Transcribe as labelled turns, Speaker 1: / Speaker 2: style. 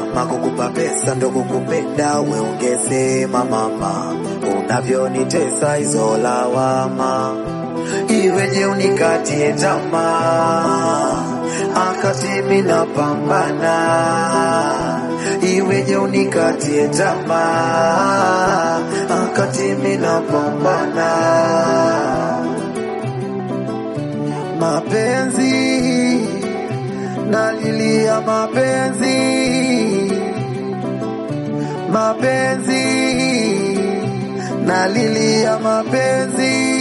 Speaker 1: kama kukupa pesa ndo kukupenda, we ungesema mama, unavyonitesa hizo lawama, iweje unikatie tamaa, akati mimi napambana, iweje unikatie tamaa, akati mimi napambana mapenzi nalilia mapenzi mapenzi nalilia mapenzi